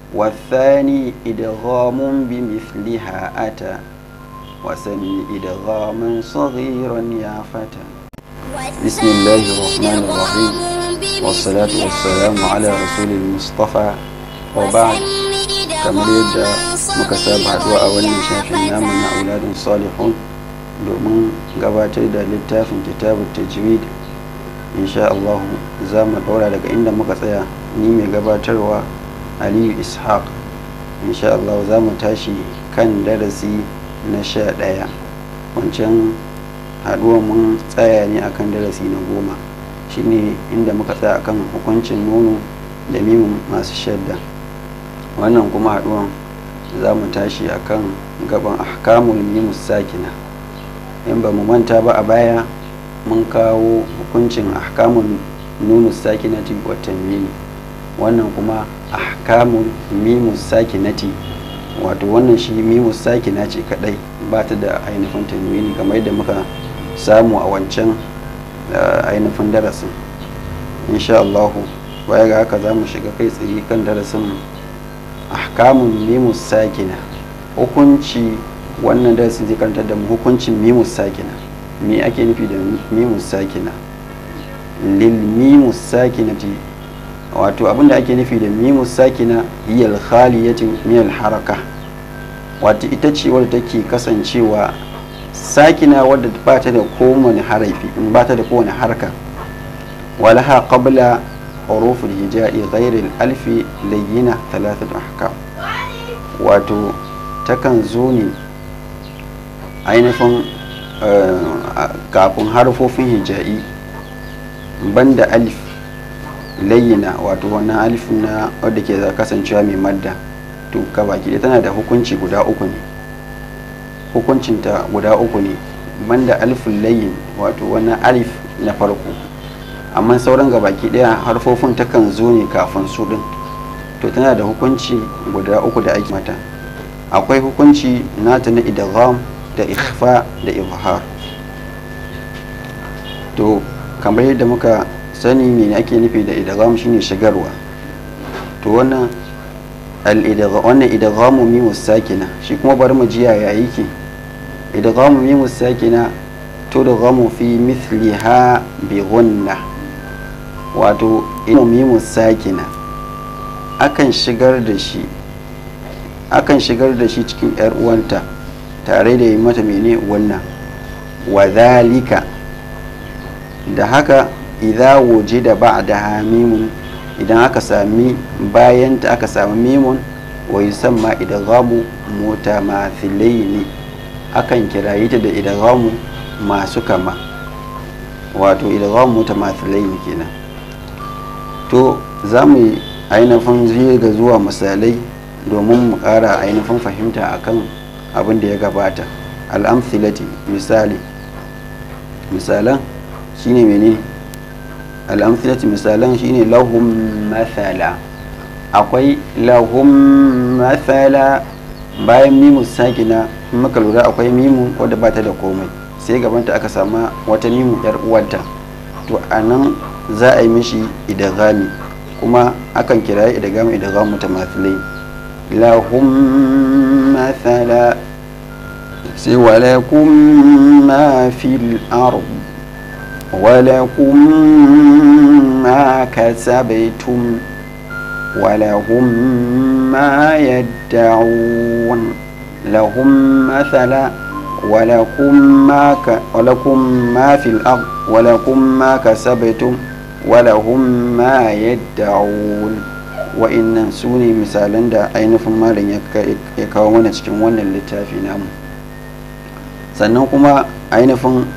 والثاني إدغام بمثلها أتى وسمي إدغاما صغيرا يا فتى بسم الله الرحمن الرحيم والصلاة والسلام على رسول المصطفى وبعد kamar yadda muka saba haduwa a wannan shafin namu na auladun salihun domin gabatar da littafin kitabun tajwid insha Allah za mu daura daga inda muka tsaya ni mai gabatarwa aliyu ishaq insha Allah za mu tashi kan darasi na sha ɗaya wancan haduwa mun tsaya ne akan darasi na goma shine inda muka tsaya akan hukuncin nono da mimun masu shadda wannan kuma haduwan za mu tashi akan gaban ahkamul mimus sakina in ba mu manta ba a baya mun kawo hukuncin ahkamul nunus sakinati wa tanwini wannan kuma ahkamul mimus sakinati wato wannan shi mimus sakina ce kadai ba ta da ainihin tanwini kamar yadda muka samu a wancan ainihin darasin insha Allahu baya ga haka za mu shiga kai tsaye kan darasin ahkamun mimus sakina hukunci wannan darasin zai karanta da mu hukuncin mimus sakina me ake nufi da mimus sakina lil mimus sakinati wato abinda ake nufi da mimus sakina hiyal khaliyatin min haraka wato ita ce wadda take kasancewa sakina wadda ba ta da kowane harafi ba ta da kowane harka walaha qabla حروف الهجاء غير الألف لينة ثلاثة أحكام wato takan zo ne ainihin kafin harfofin hija'i banda alif layyina wato wannan alif na wadda ke kasancewa mai madda to baki tana da hukunci guda uku ne hukuncinta guda uku ne banda alifin layyin wato wannan alif na farko amma sauran gabaki daya harfofin takan zo ne kafin su din to tana da hukunci guda uku da ake mata akwai hukunci nata na idgham da ikhfa da izhar to kamar yadda muka sani me ake nufi da idgham shine shigarwa to wannan al-idgham wannan idghamu mimus sakina shi kuma bari mu jiya ya yake idghamu mimus sakina tudghamu fi mithliha bi ghunnah wato mimu sakina akan shigar da shi akan shigar da shi cikin yar uwanta tare da yi mata mene wannan wa zalika da haka idza wujida ba'daha mimun idan aka sami bayanta aka sami mimun wa yusamma idghamu mutamathilaini akan kirayi ta da idghamu masu kama wato idghamu mutamathilaini kenan to za mu yi ainihin ga zuwa misalai domin mu ƙara ainihin fahimta akan abin da ya gabata al'amthilati misali misalan shine mene al'amthilati misalan shine lahum mathala akwai lahum mathala bayan mimu sakina muka lura akwai mimu wadda bata da komai sai gabanta aka sama wata mimu yar uwanta to anan za a yi mishi idagami kuma akan kira idagami idagami mutamathilai lahum mathala sai walakum ma fil ard walakum ma kasabtum ولهم ما يدعون لهم مثلا ولكم ما ك... ولكم ما في الأرض ولكم ما كسبتم ولهم ما يدعون wa'innan su ne misalan da ainihin malam ya kawo mana cikin wannan littafi namu sannan kuma ainihin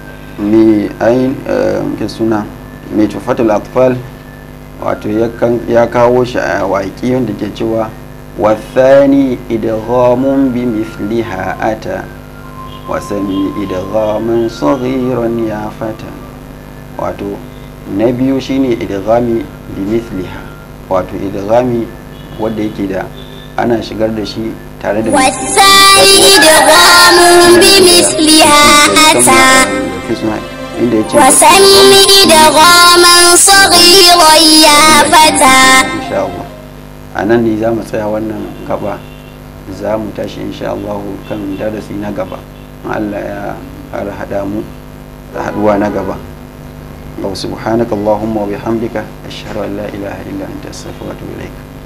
mai suna mai tufatul atfal wato ya kawo shi a waƙi wanda ke cewa wasani idghamun bi misliha ata wasami idghamun saghiran ya fata wato na biyu shine idghami bi misliha wato idghami wanda yake da ana shigar da shi tare da wasani idghamun bi misliha ata inda ya ce وسمي دغاما صغيرا يا فتى insha Allah a nan ne za mu tsaya wannan gaba za mu tashi insha Allah kan darasi na gaba Allah ya har hada mu da haduwa na gaba wa subhanaka allahumma wa bihamdika ashhadu an la ilaha illa anta astaghfiruka wa atubu ilaik